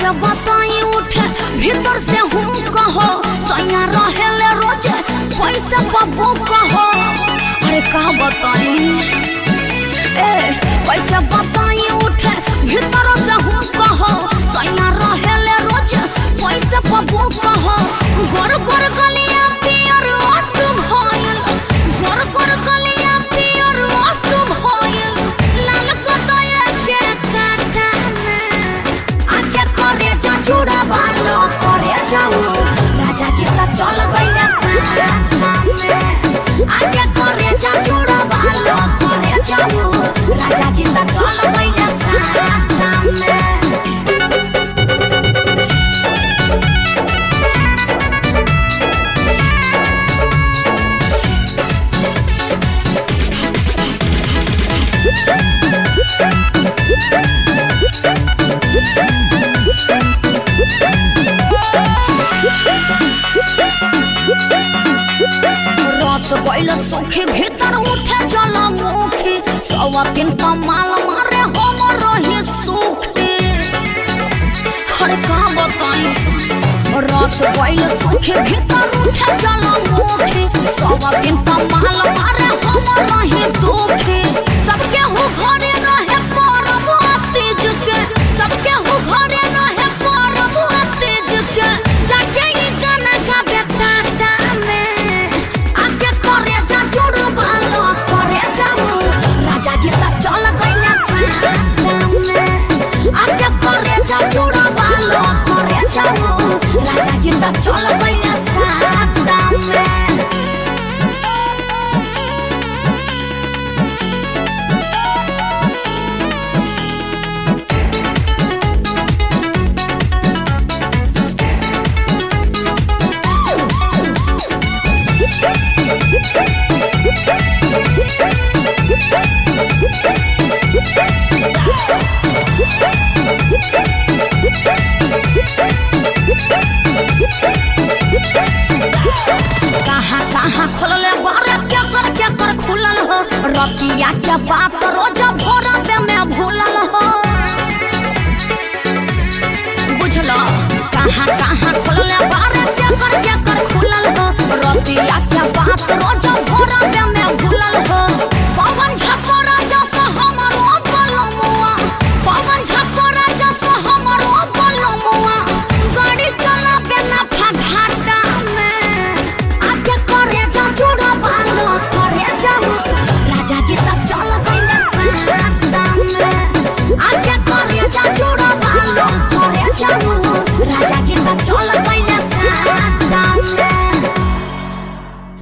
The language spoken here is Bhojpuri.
कैसे बताई उठे भीतर से हूँ कहो सैया रहेले रोजे पैसे बबू कहो अरे कहा बताई ए कैसे बताई उठे भीतर से हूँ कहो सैया रहेले रोजे पैसे बबू कहो गोर गोर गलिया पियर आंसू भइल गोर गोर गलिया पियर आंसू भइल लाल कतय के काटा में आके करे जा चूड़ा बालो करे जाऊ राजा जी त चल गइले साथा में आके करे जा चूड़ा बालो करे जाऊ राजा जी त चल गइले साथा में रस गइल सुखी भीतर उठे जल मुखी सवा दिन कमाल मारे हम रही सुखी हर का बताई रस गइल सुखी भीतर उठे जल मुखी सवा दिन कमाल मारे हम रही दुखी सबके हो घरे रहे परब तीज के सबके हो घरे रहे परब तीज के जाके ई गाना गाबे टाटा में आके करे जा जुड़ बालो करे जाऊ राजा जी त चल गइले साटा में आके करे जा जुड़ बालो करे जाऊ राजा जी त चल गइले साटा में कहाँ कहाँ खोलले बारे क्या कर क्या कर खुलल हो रतिया के बात रोज